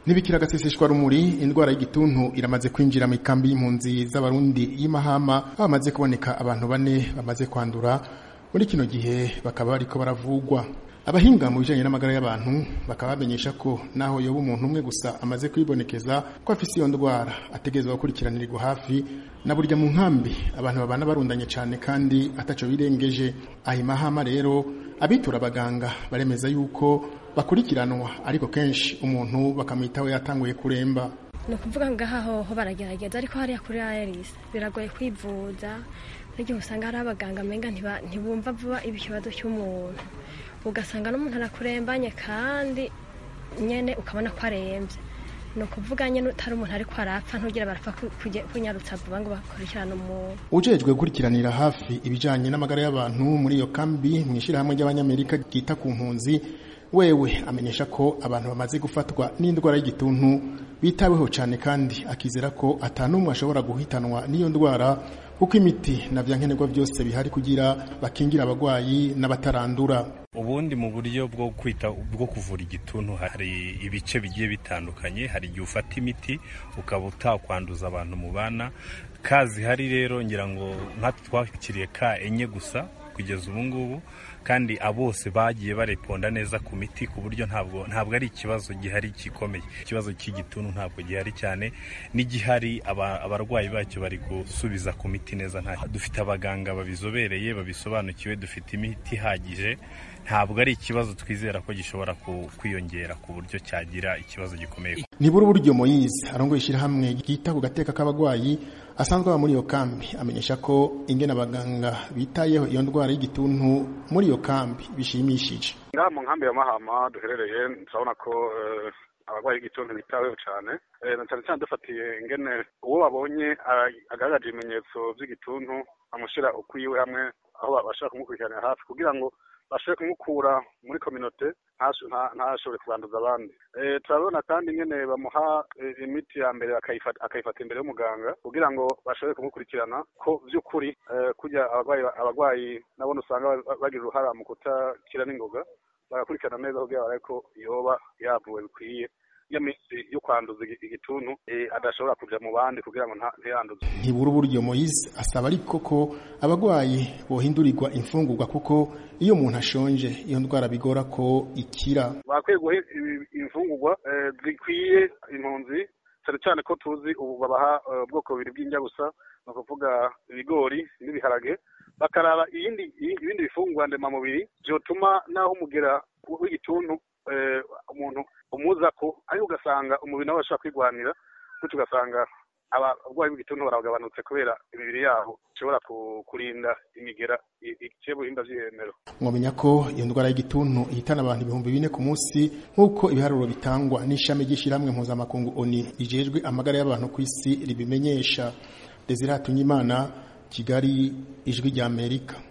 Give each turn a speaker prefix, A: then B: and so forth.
A: Nibikira gaseseshwa rumuri indwara y'igituntu iramaze kwinjira mu ikambi y'impunzi z'abarundi y'imahama bamaze kuboneka abantu bane bamaze kwandura muri kino gihe bakaba bariko baravugwa abahinga mu bijanye n'amagara y'abantu bakaba bamenyesha ko naho yoba umuntu umwe gusa amaze kwibonekeza ko afise iyo ndwara ategerezwa gukurikiranirirwa hafi na burya mu nkambi abantu babana barundanye cane kandi ataco birengeje aho imahama rero abitura abaganga baremeza yuko bakurikiranwa ariko kenshi umuntu bakamwitaho yatanguye kuremba
B: ni ukuvuga ngaha hoho baragerageza ariko hariya kuri aeris biragoye kwivuza n'igihe usanga hari abaganga amenga ntibumva vuba ikibazo cy'umuntu ugasanga n'umuntu arakurembanye kandi nyene ukabona ko arembye ni ukuvuga nyene utari umuntu ariko arapfa ntugira barapfa kunyarutsa vuba ngo bakurikirane umuntu
A: ujejwe gukurikiranira hafi ibijanye n'amagara y'abantu muri iyo kambi mw'ishirahamwe ry'abanyamerika ryita ku mpunzi wewe amenyesha ko abantu bamaze gufatwa n'indwara y'igituntu bitaweho cyane kandi akizera ko atanumwe ashobora guhitanwa n'iyo ndwara kuko imiti na vyankenerwa byose bihari kugira bakingira abagwayi n'abatarandura
C: ubundi mu buryo bwo kwita bwo kuvura igituntu hari ibice bigiye bitandukanye hari igihe ufata imiti ukaba utakwanduza abantu mu bana ka zihari rero ngira ngo nkatwe twakiriye ka enye gusa kugeza ubu ngubu kandi abose bagiye bareponda neza ku miti ku buryo ntabwo ntabwo ari ikibazo gihari gikomeye ikibazo cy'igituntu ntabwo gihari cyane n'igihari abarwayi bacyo bari gusubiza ku miti neza nta dufite abaganga babizobereye babisobanukiwe dufite imiti ihagije ntabwo ari ikibazo twizera ko gishobora kwiyongera ku buryo cyagira ikibazo gikomeye
A: nibura uburyo moyize arongoye ishyirahamwe ryita ku gateka k'abagwayi asanzwe aba muri iyo kambi amenyesha ko ingene abaganga bitayeho iyo ndwara y'igituntu muri iyo kambi bishimishije
D: ngaha mu nkambi ya mahama duherereye turabona ko abarwayi b'igituntu bitaweho cyane na cyane cyane dufatiye ingene uwo babonye agaragaje ibimenyetso by'igituntu amushyira ukwiwe hamwe aho bashaka kumukurikiranira hafi kugira ngo bashobore kumukura muri kominote ntashobore kubanduza abandi turabona kandi nyine bamuha imiti ya mbere akayifata imbere y'umuganga kugira ngo bashobore kumukurikirana ko by'ukuri kujya abarwayi nabona usanga bagira uruhara mu kutakira n'ingoga bagakurikirana neza kugira ngo ko yoba yavuwe bikwiye iyo minsi yo kwanduza igituntu adashobora kuja mu bandi kugira ngo ntiyanduze
A: ntibura uburyo moyize asaba ariko ko abagwayi bohindurirwa imfungurwa kuko iyo umuntu ashonje iyo ndwara bigora ko ikira
D: bakwiye guha imfungurwa zikwiye impunzi cyane cyane ko tuzi ubu babaha ubwoko bubiri bw'injyabusa ni ukuvuga ibigori n'ibiharage bakaraba ibindi ibindi bifungurwa ndemamubiri byotuma naho umugera w'igituntu umuntu umuza ko ariko ugasanga umubiri nawe ashobora kwigwanira gutyo ugasanga abarwayi b'igituntu baragabanutse kubera imibiri yabo ishobora kurinda imigera iciye buhinda vy'ihemero
A: mwamenya ko iyo ndwara y'igituntu ihitana abantu ibihumbi bine ku munsi nk'uko ibiharuro bitangwa n'ishami ry'ishyirahamwe mpuzamakungu oni rijejwe amagara y'abantu ku isi ribimenyesha desire hatunyimana kigali ijwi ry'amerika